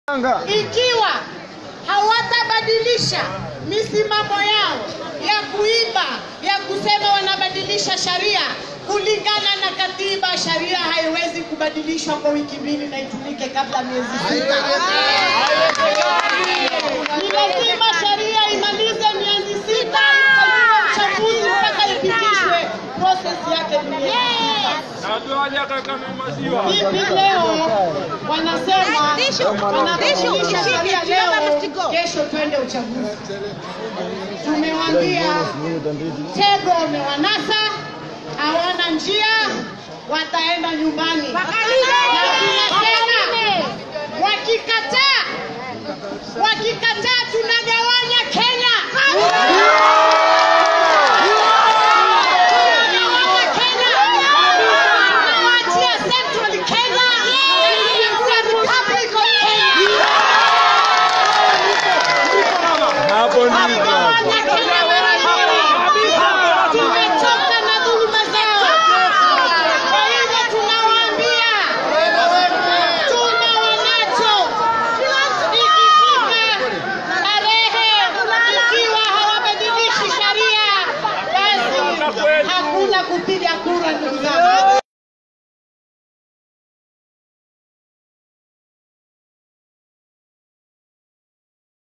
ikiwa hawatabadilisha misimamo yao ya kuiba ya kusema wanabadilisha sharia kulingana na katiba. Sharia haiwezi kubadilishwa kwa wiki mbili na itumike kabla miezi sita. Ni lazima sharia imalize miezi sita, ifanyiwe uchaguzi mpaka ipitishwe. Process yake ni miezi sita. Hivi leo wanasema wanabadilisha sheria leo, kesho twende uchaguzi. Tumewaambia tego umewanasa, hawana njia, wataenda nyumbani. Na tunasema wakikataa, wakikataa tunagawanya Kenya. Tunagawanya Kenya. Tunawaachia Central Kenya and the Republic of Kenya. Hapo ndipo. Tunagawanya Kenya wenyewe. Tumechoka na dhuluma zao. Kwa hivyo tunawaambia tuna wanacho. Ikifika tarehe, ikiwa hawabadilishi sharia, basi hakuna kupiga kura, ndugu zangu.